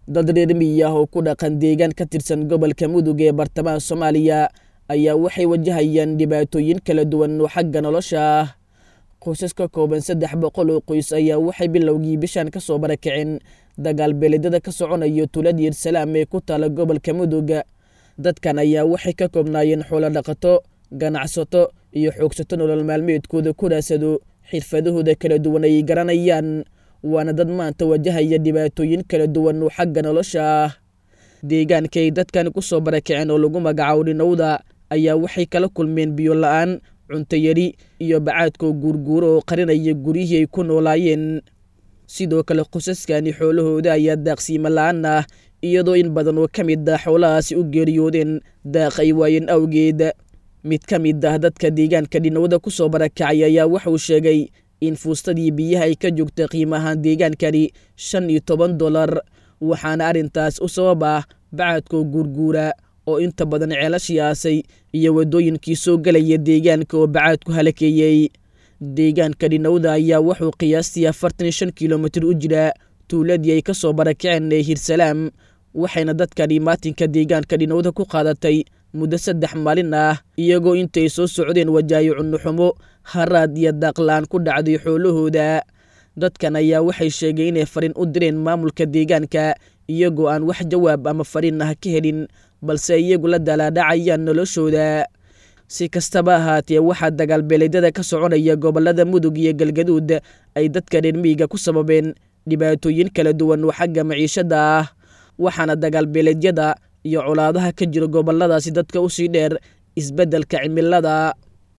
dad reer miyi ah oo ku dhaqan deegaan ka tirsan gobolka mudug ee bartamaha soomaaliya ayaa waxay wajahayaan dhibaatooyin kala duwan oo xagga nolosha ah qoysas ka kooban saddex boqol oo qoys ayaa waxay bilowgii bishan ka soo barakaceen dagaal beeledada ka soconayo tuulad yersalaam ee ku taala gobolka mudug dadkan ayaa waxay ka koobnaayeen xoolo dhaqato ganacsato iyo xoogsato nolol maalmeedkooda ku raasado xirfadahooda kala duwan ay garanayaan waana dad maanta wajahaya dhibaatooyin kala duwan oo xagga nolosha ah deegaanka ay dadkan ku soo barakaceen oo lagu magacaabo dhinowda ayaa waxay kala kulmeen biyo la-aan cunto yari iyo bacaadkoo guurguuro oo qarinaya guryihii ay ku noolaayeen sidoo kale qosaskani xoolahooda ayaa daaqsiimo la-aan ah iyadoo in badan oo ka mid ah xoolahaasi u geeriyoodeen daaq ay waayeen awgeed mid ka mid ah dadka deegaanka dhinowda ku soo barakacay ayaa waxauu sheegay in fuustadii biyaha ay ka joogta qiimahaan deegaankani shan iyo toban dolar waxaana arrintaas u sabab ah bacadkoo guurguura oo inta badan ceelashii aasay iyo waddooyinkii soo gelaya deegaanka oo bacaadku halakeeyey deegaanka dhinowda ayaa wuxuu qiyaastii afartan iyo shan kilomitir u jiraa tuuladii ay ka soo barakaceen ee hirsalaam waxayna dadkani maatinka deegaanka dhinowda ku qaadatay muddo saddex maalin ah iyagoo intay soo socdeen wajaayo cunnuxumo haraad iyo daaqla-aan ku dhacday xoolahooda dadkan ayaa waxay sheegeen inay fariin u direen maamulka deegaanka iyagoo aan wax jawaab ama fariin ah ka helin balse iyagu la dalaadhacayaan noloshooda si kastaba ahaatee waxaa dagaalbeeleedyada ka soconaya gobollada mudug iyo galgaduud ay dadka reer miyiga ku sababeen dhibaatooyin kala duwan oo xagga maciishada ah waxaana dagaalbeeleedyada iyo colaadaha ka jira gobolladaasi dadka usii dheer isbeddelka cimilada